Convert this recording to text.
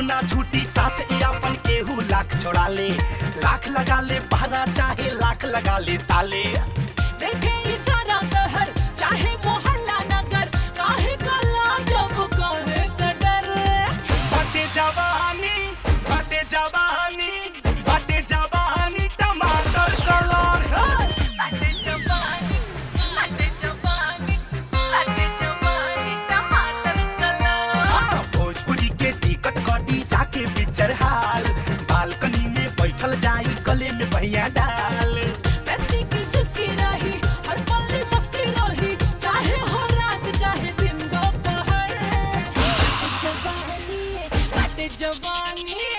ना झूठी साथ ए अपन केहू लाख छोड़ा ले लाख लगा ले पहरा चाहे लाख लगा ले ताले देखे ये सारा शहर चाहे मोहल्ला नगर काहे कला जब कहे का डर बाटे जवानी बाटे जवानी बाटे जवानी टमाटर कलर लाटे जवानी लाटे जवानी लाटे जवानी टमाटर कलर हाँ, भोजपुरी के टिकट कटी जाके बिचर हाल बालकनी में बैठल जाई गले में भैया डाल पेप्सी की चुस्की रही हर पल मस्ती रही चाहे हो रात चाहे दिन दोपहर लाटे जवानी लाटे जवानी